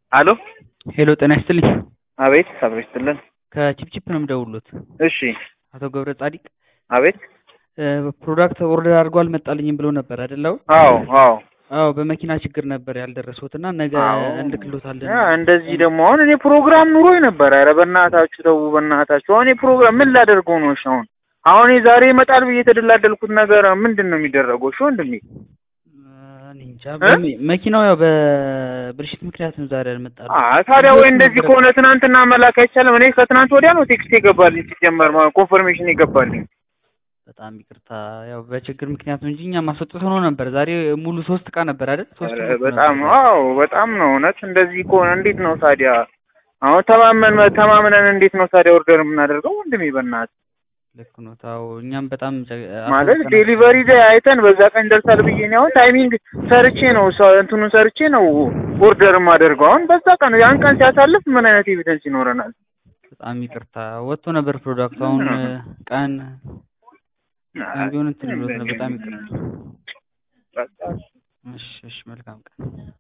አሎ ሄሎ ጤና ይስጥልኝ። አቤት አብሮ ይስጥልን። ከቺፕቺፕ ነው የምደውሉት። እሺ አቶ ገብረ ጻዲቅ አቤት ፕሮዳክት ኦርደር አድርጎ አልመጣልኝም ብሎ ነበር አይደለው? አዎ አዎ አዎ በመኪና ችግር ነበር ያልደረሱት እና ነገ አዎ። እንልክሎታለን። ያ እንደዚህ ደግሞ አሁን እኔ ፕሮግራም ኑሮኝ ነበር። ኧረ በእናታችሁ ተው በእናታችሁ። አሁን የፕሮግራም ምን ላደርገው ነው? እሺ አሁን አሁን እኔ ዛሬ ይመጣል ብዬ የተደላደልኩት ነገር ምንድን ነው የሚደረገው? እሺ ወንድሜ እኔ እንጃ በሚ- መኪናው ያው በብልሽት ምክንያት ነው ዛሬ ያልመጣልኝ። አ ታዲያ ወይ እንደዚህ ከሆነ ትናንትና መላክ አይቻልም? እኔ ከትናንት ወዲያ ነው ቴክስት የገባልኝ ሲጀመር ማለት ኮንፈርሜሽን የገባልኝ። በጣም ይቅርታ ያው በችግር ምክንያት ነው እንጂ እኛ ማስወጥቶ ነው ነበር። ዛሬ ሙሉ ሶስት እቃ ነበር አይደል? ሶስት ኧረ ሙሉ በጣም ነበር። አዎ በጣም ነው እውነት። እንደዚህ ከሆነ እንዴት ነው ታዲያ አሁን ተማመን ተማምነን እንዴት ነው ታዲያ ኦርደር የምናደርገው ወንድሜ? በእናትህ ልክ ነው። ታው እኛም በጣም ጨ- ማለት አስወጥተናል። ዴሊቨሪ ላይ አይተን በዛ ቀን ይደርሳል ብዬ እኔ አሁን ታይሚንግ ሰርቼ ነው ሰ- እንትኑን ሰርቼ ነው ኦርደር የማደርገው። አሁን በዛ ቀን ያን ቀን ሲያሳልፍ ምን አይነት ኤቪደንስ ይኖረናል? በጣም ይቅርታ ወጥቶ ነበር ፕሮዳክቱ። አሁን ምን ነው? ቀን ቀን ቢሆን እንትን ብሎት ነው። በጣም ይቅርታ። በቃ እሺ እሺ፣ መልካም ቀን